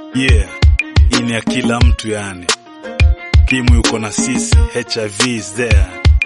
Yeah, hii ni ya kila mtu yani. Kimu yuko na sisi, HIV is there.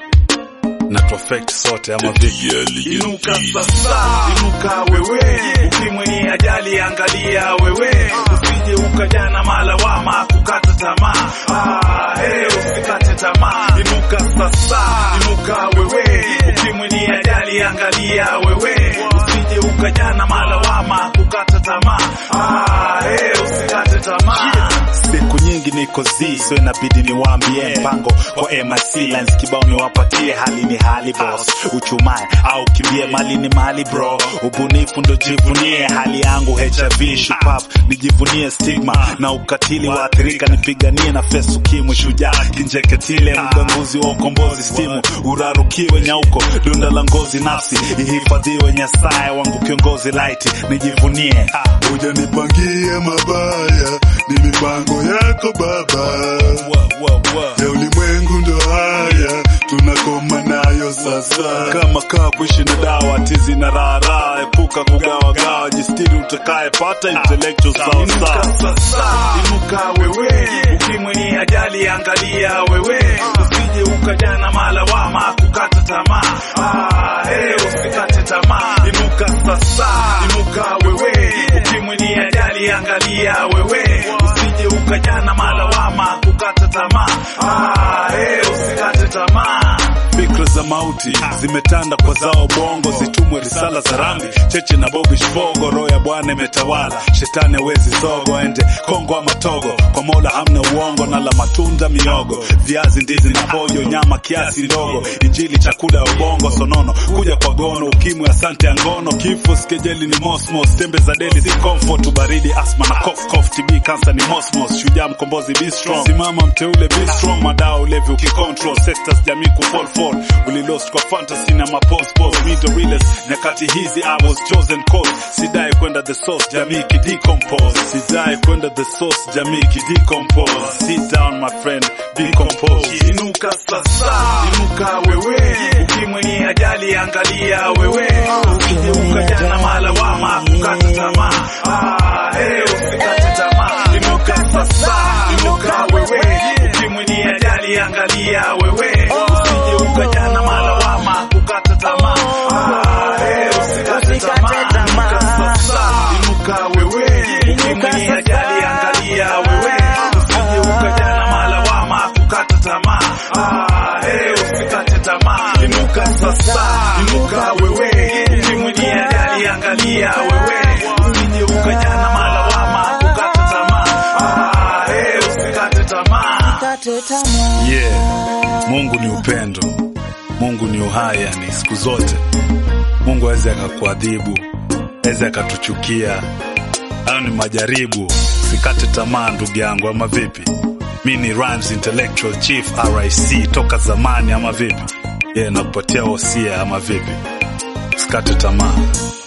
Na tuaffect sote ama vipi? Inuka sasa, inuka wewe, ukimwi ni ajali, angalia wewe, usije ukajana malawama kukata tamaa. Ah, hey, usikate tamaa, inuka sasa, inuka wewe, ukimwi ni ajali, angalia wewe, usije ukajana malawama kukata tamaa. Ah, hey, usikate tamaa. Siku nyingi niko zi, so inabidi niwaambie mpango kwa MIC lines kibao niwapatie. Hali ni hali boss, uchumae au kimbie, mali ni mali bro, ubunifu ndo jivunie. Hali yangu HIV shupavu, nijivunie stigma na ukatili waathirika, nipiganie na fesu kimwi, shujaa kinjeketile, mganguzi wa ukombozi, stimu urarukiwe nyauko, dunda la ngozi, nafsi ihifadhiwe, nyasaye wangu kiongozi laiti, nijivunie Hujanipangia mabaya, ni mipango yako Baba. Ya ulimwengu ndo haya, tunakoma nayo sasa. kama kaa kuishi na dawa tizi na raha, epuka kugawagawa, jistiri utakaye pata intellectual sawa Inuka sawa. sasa, inuka wewe, ukimwi ni ajali, angalia wewe, usije ukajana malawama kukata tamaa. Ah, hey, usikate tamaa, inuka sasa, inuka wewe, ukimwi ni ajali, angalia wewe, usije ukajana malawama kukata tamaa. Ah, hey, usikate tamaa. Fikra za mauti zimetanda kwa zao bongo, zitumwe risala za rambi cheche na bobi shvogo. Roho ya Bwana imetawala, shetani hawezi zogo, ende Kongo ama Togo. Kwa Mola hamna uongo, na la matunda miogo, viazi, ndizi na pojo, nyama kiasi ndogo, injili chakula ya ubongo, sonono kuja kwa gono, ukimwi asante ya ngono, kifo skejeli ni mosmos, tembe za deli si comfort, ubaridi asma na cough cough, TB cancer ni mosmos, shujaa mkombozi be strong, simama mteule be strong, madawa ulevi ukicontrol, sectors jamii kufall fall, ulilost kwa fantasy na mapos pos, me the realest, nyakati hizi I was chosen cause, sidai kwenda the source, jamii kidecompose, sidai kwenda the source, jamii kidecompose, sit down my friend, be composed. Inuka sasa, inuka wewe, ukimwi ni ajali, angalia wewe, usije ukajana malawama kukata tamaa. Ah, hey, usikate tamaa, inuka sasa, inuka wewe, ukimwi ni ajali, angalia wewe, usije ukajana malawama kukata tamaa. Ah, hey, usikate tamaa, inuka sasa, inuka wewe, ukimwi ni ajali, angalia wewe, usije ukajana malawama kukata tamaa. Ah, hey, usikate tamaa, inuka sasa, inuka wewe, ukimwi ni ajali, angalia wewe, usije ukajana malawama kukata tamaa. Ah, hey, usikate tamaa. Yeah, Mungu ni upendo, Mungu ni uhai, yani siku zote Mungu aweze akakuadhibu, aweze akatuchukia. Hayo ni majaribu, sikate tamaa ndugu yangu, ama vipi? Mi ni Rhymes Intellectual Chief RIC toka zamani, ama vipi? Yeah, nakupatia wosia, ama vipi? Sikate tamaa.